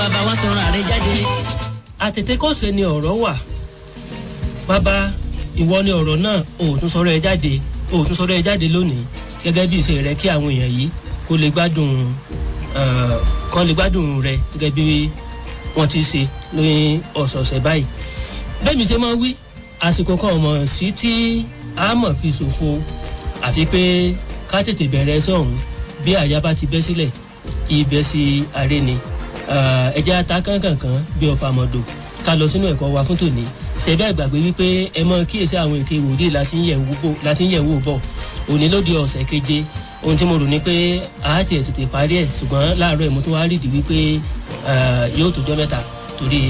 bàbá wa sọ̀rọ̀ àrẹ jáde. àtètèkọ́ṣe ni ọ̀rọ̀ wà bàbá ìwọ ni ọ̀rọ̀ náà ò tún sọ̀rọ̀ ẹ jáde ò tún sọ̀rọ̀ ẹ jáde lónìí gẹ́gẹ́ bí ìṣe rẹ kí àwọn èèyàn yìí kó lè gbádùn kán lè gbádùn rẹ gẹ́gẹ́ bí wọ́n ti ṣe ní ọ̀sọ̀ọ̀sẹ̀ báyìí bẹ́ẹ̀ mi ṣe máa wí àsìkò kan ọmọ sí tí a mọ̀ fi ṣòfò àfi pé ká tètè bẹ̀rẹ̀ sọ̀hún bí àyà bá ti bẹ́ sílẹ̀ ibẹ̀ sí aré ni ẹja ata kánkànkán bí ọfà mọ̀dò ká lọ sínú ẹ̀kọ́ wa fún tòní ṣẹ̀dá ìgbàgbé wípé ẹ mọ kíyèsí àwọn èké wòlíì láti ń yẹ̀ wò bọ̀ òní ló di ọ̀sẹ̀ keje ohun tí mo rò ní pé a ti ẹ̀ tètè parí ẹ̀ ṣùgbọ́n láàárọ̀ ẹ̀ mo tún wá rídìí wípé yóò tó jọ́ mẹ́ta torí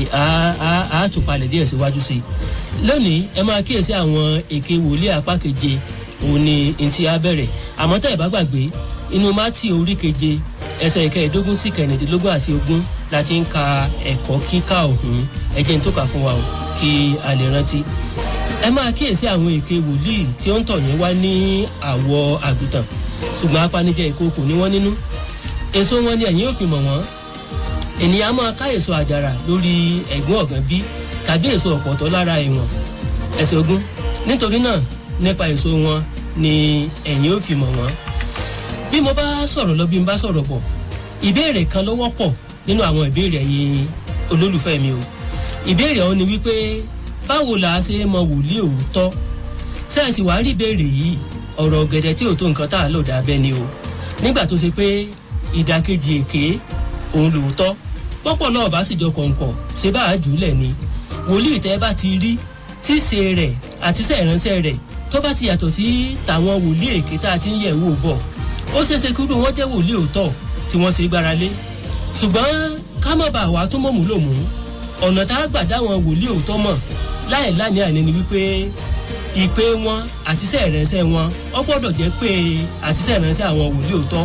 a tún palẹ̀ díẹ̀ síwájú sí i lónìí ẹ máa kíyèsí àwọn èké wòlíì apá keje òun ni ntí a bẹ̀rẹ̀ àmọ́ tẹ́ ẹ bá gbàgbé inú mátì orí keje ẹsẹ̀ ìkẹẹ̀ẹ́dógún sí kẹrìndínlógún àti ogún la ti ń ka ẹ̀kọ́ kíkà ọ̀hún ẹ jẹ́ n tó kà fún wa o kí a lè rántí. ẹ máa kíyèsí àwọn èké wòlíì tí ó ń tọ̀ yín wá ní àwọ̀ àgùntàn ṣùgbọ́n apanijẹ ìkookò ní wọ́n nínú. èso wọn ni ẹ̀yin ò fi mọ̀ wọ́n. ènìyàn máa ká èso àjàrà lórí ẹ̀gún ọ̀gán bí tàbí èso ọ̀pọ̀tọ́ lára ìwọ̀n. ẹsẹ̀ ogún nítorí náà nípa èso wọn ni ẹ̀yin ò fi mọ̀ wọ́n bí mo bá sọ̀rọ̀ lọ bí n bá sọ̀rọ̀ bọ̀ ìbéèrè kan ló wọ́pọ̀ nínú àwọn ìbéèrè ẹ̀yin olólùfẹ́ mi o ìbéèrè ọ̀hún ni wípé báwo la ṣe mọ wòlíì òótọ́ sẹ́ẹ̀sì wàá rí ìbéèrè yìí ọ̀rọ̀ ọ̀gẹ̀dẹ̀ tí ò tó nǹkan tá a lò dábẹ́ ni o nígbà tó ṣe pé ìdàkejì èké òun lòótọ́ pọ́pọ̀ náà bá sì jọ kọ̀ǹkọ̀ ṣe bá a jù ú lẹ̀ ni wòlíì tẹ́ bá ti rí tíṣe rẹ̀ àti sẹ́ẹ̀ránṣẹ́ rẹ̀ tó bá ti yàtọ̀ sí tàwọn wòlíì èké tá a ti ń yẹ̀ wò bọ̀ ó ṣeéṣe kúrò wọn jẹ́ wòlíì òótọ́ tí wọ́n ṣe gbára lé ṣùgbọ́n ká má bàa wá tó mọ̀ mú lò mú ọ̀nà tá a gbà dáwọn wòlíì òótọ́ mọ̀ láì láni àní ni wípé ìpè wọn àti sẹ́ẹ̀rẹ́sẹ́ wọn ọ gbọ́dọ̀ jẹ́ pé àti sẹ́ẹ̀rẹ́sẹ́ àwọn wòlíì òótọ́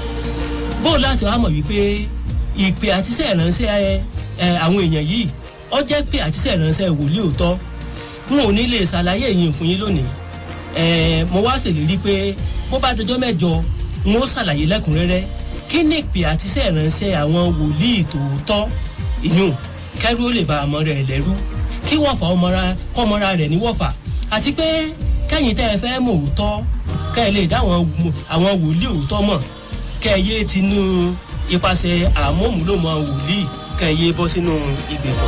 bó láti wá mọ̀ wípé ìpè àti sẹ́ẹ̀rẹ́sẹ́ àwọn èèyàn yìí ọ jẹ́ pé àti sẹ́ẹ̀rẹ́sẹ́ wòlíì òótọ́ n ò ní lè ṣàlàyé yìí fún yín lónìí mo wá ṣèlérí pé bó bá dọjọ́ mẹ́jọ n ó ṣàlàyé lẹ́kùnrẹ́rẹ́ kí ni ìpè àti sẹ́ẹ̀ránṣẹ́ àwọn wòlíì tòótọ́ ìyún kẹ́rú ó lè ba àmọ́ rẹ̀ lẹ́rú kí wọ́fà ọmọra kọ́mọra rẹ̀ ní wọ́fà àti pé kẹ́yìn tẹ́ ẹ fẹ́ mọ̀ òótọ́ kẹ́ ẹ lè dá àwọn wòlíì òótọ́ mọ̀ kẹ́ ẹ yé tinú ipasẹ̀ àmọ́múlòmọ́ wòlíì kẹ́ ẹ yé bọ́ sínú ìgbèkùn.